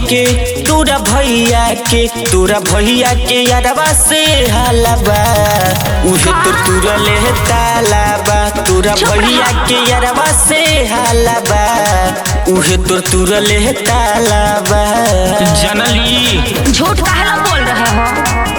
के तोरा भैया के तोरा भैया के यारवा से हालाबा उहे तो तोरा ले तालाबा तोरा भैया के यारवा से हालाबा उहे तो तोरा ले तालाबा जनली झूठ काहे बोल रहे हो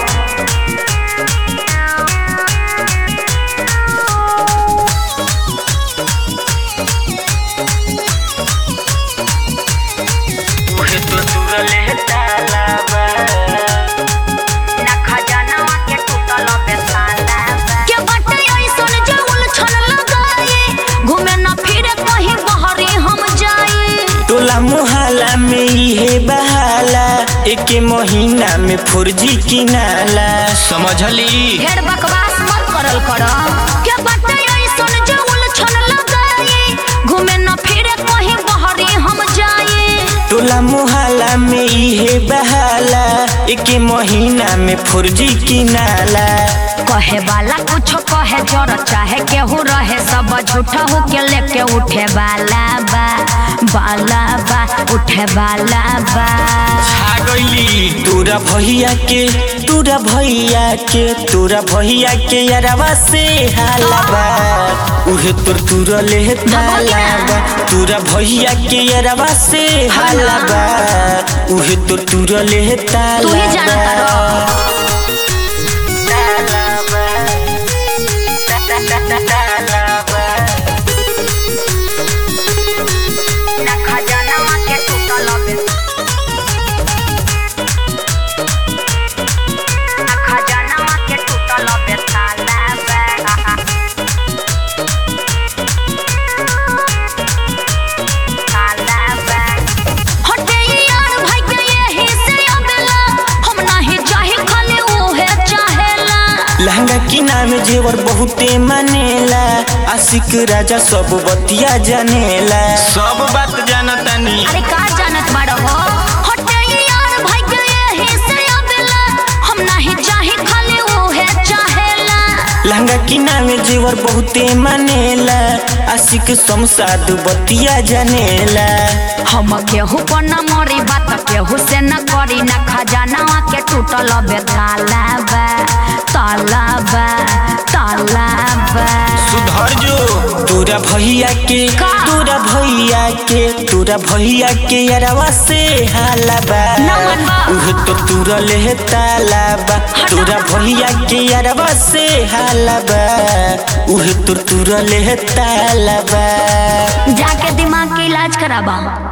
उहे तो तोरा ले तालाबा ना खजानवा के टूटल बेताला के बाटे ऐसन जे उलझन लगाए घूमे ना फिरे कहीं बहरी हम जाए टोला मोहल्ला में इहे बहाला एक महीना में फुर्जी किनाला समझली ढेर बकवास मत करल कर के बाटे ऐसन जे उलझन लगाए घूमे ना फिरे कहीं बहरी हम जाए टोला मोहल्ला में इहे बहाला एक महीना में फुर्जी किनाला कहे वाला कुछ कहे जर चाहे केहू रहे सब झूठा हो के लेके उठे वाला बा वाला बा उठे वाला बा गईली तोरा भैया के तोरा भैया के तोरा भैया के यारवा से हालाबा उहे तोर तोरा ले तालाबा तोरा भैया के यारवा से हालाबा उहे तोर तोरा ले तालाबा तू ही जानता रहो। तालाबा तालाबा ना खजानवा के टूटल बे ना खजानवा के टूटल बे ताला बे ताला बे हटे यार भाई के यही से अबेला हम नाही चाहे खाली ओहे चाहेला लहंगा की नाम जेवर बहुते मानेला आशिक राजा सब बतिया जानेला सब बात जानतानी अरे का जानत बाड़ हो हटे यार भाई के यही से अबेला हम नाही चाहे खाली ओहे चाहेला लहंगा की नाम जेवर बहुते मानेला आशिक समसाद बतिया जानेला हम केहू पर न मरी बात केहू से न करी न खजाना के टूटल बे ताला बा ताला बा ताला बा सुधर जो तोरा भैया के का? तोरा भैया के तोरा भैया के यारवा से हालाबा ना मनबा। उहे तो तोरा ले तालाबा तोरा भैया के यारवा से हालाबा उहे तो तोरा ले तालाबा जाके दिमाग के इलाज कराबा